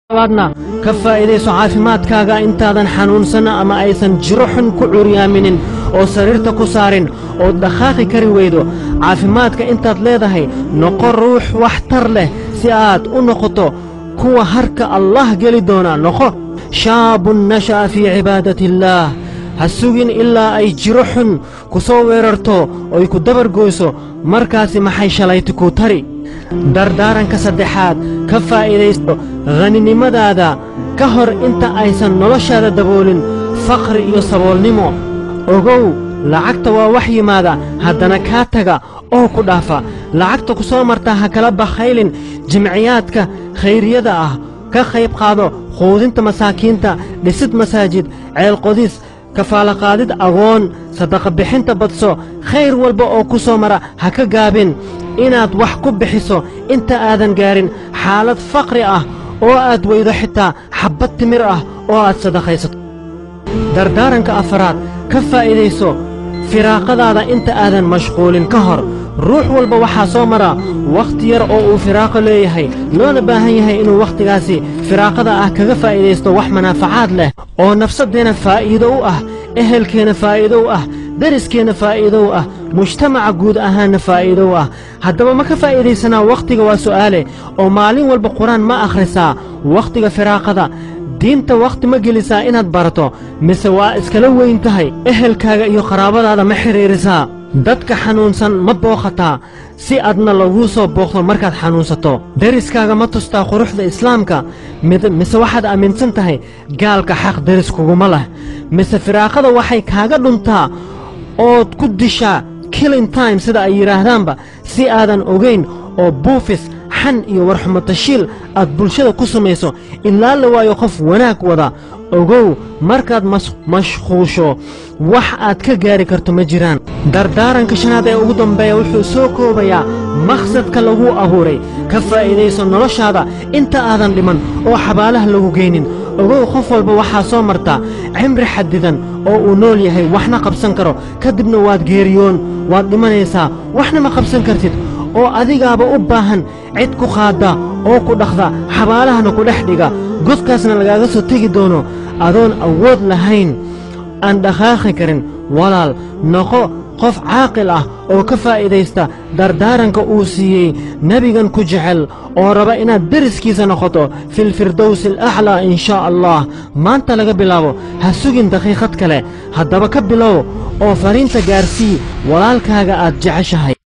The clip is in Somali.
labaadna ka faa'iidayso caafimaadkaaga intaadan xanuunsanna ama aysan jiro xun ku curyaaminin oo sariirta ku saarin ood dhakhaaqi kari weydo caafimaadka intaad leedahay noqo ruux waxtar leh si aad u noqoto kuwa harka allah geli doona noqo shaabun nasha'a fii cibaadati illaah ha sugin ilaa ay jiro xun ku soo weerarto oy ku dabargoyso markaasi maxay shallayti kuu tari dardaaranka saddexaad ka faa'iidaysto haninimadaada ka hor inta aysan noloshaada daboolin faqri iyo saboolnimo ogow lacagta waa wax yimaada haddana kaa taga oo ku dhaafa lacagta ku soo marta ha kala bakhaylin jimciyaadka khayriyada ah ka qayb qaado quudinta masaakiinta dhisid masaajid ceelqodis kafaalaqaadid agoon sadaqa bixinta badso khayr walba oo ku soo mara ha ka gaabin inaad wax ku bixiso inta aadan gaarin xaalad faqri ah oo aad weydo xitaa xabbad timir ah oo aad sadaqaysato dardaaranka afaraad ka faa'iidayso firaaqadaada inta aadan mashquulin ka hor ruux walba waxaa soo mara wakhti yar oo uu firaaqo leeyahay loona baahan yahay inuu wakhtigaasi firaaqada ah kaga faa'iidaysto wax manaafacaad leh oo nafsaddeenna faa'iido u ah ehelkeenna faa'iido u ah deriskeenna faa'iido u ah mujtamaca guud ahaanna faa'iido u ah haddaba ma ka faa'iidaysanaa wakhtiga waa su'aale oo maalin walba qur-aan ma akhrisaa wakhtiga firaaqada diinta wakhti ma gelisaa inaad barato mise waa iskala weyn tahay ehelkaaga iyo qaraabadaada ma xidhiirisaa dadka xanuunsan ma booqataa si adna laguu soo booqdo markaad xanuunsato deriskaaga ma tustaa quruxda islaamka mise waxaad aaminsan tahay gaalka xaq deris kuguma leh mise firaaqada waxay kaaga dhuntaa ood ku dishaa killing time sida ay yidhaahdaanba si aadan ogayn oo buufis xan iyo warxumatashiil aad bulshada ku samayso ilaa la waayo qof wanaag wada ogow markaad mashquusho wax aad ka gaari karto ma jiraan dardaaranka shanaad ee ugu dambeeya wuxuu soo koobayaa maqsadka laguu abuuray ka faa'iidayso noloshaada inta aadan dhiman oo xabaalaha lagu geynin ogow qof walba waxaa soo marta cimri xadidan oo uu nool yahay waxna qabsan karo ka dibna waad geeriyoon waad dhimanaysaa waxna ma qabsan kartid oo adigaaba u baahan cid ku qaadda oo ku dhaqda xabaalahana ku dhex dhiga godkaasna lagaaga soo tegi doono adoon awood lahayn aan dhaqaaqi karin walaal noqo qof caaqil ah oo ka faa'iidaysta dardaaranka uu siiyey nebigan ku jecel oo raba inaad deriskiisa noqoto filfirdowsi alaclaa in shaa allah maanta laga bilaabo ha sugin daqiiqad kale haddaba ka bilow oo fariinta gaarsii walaalkaaga aad jeceshahay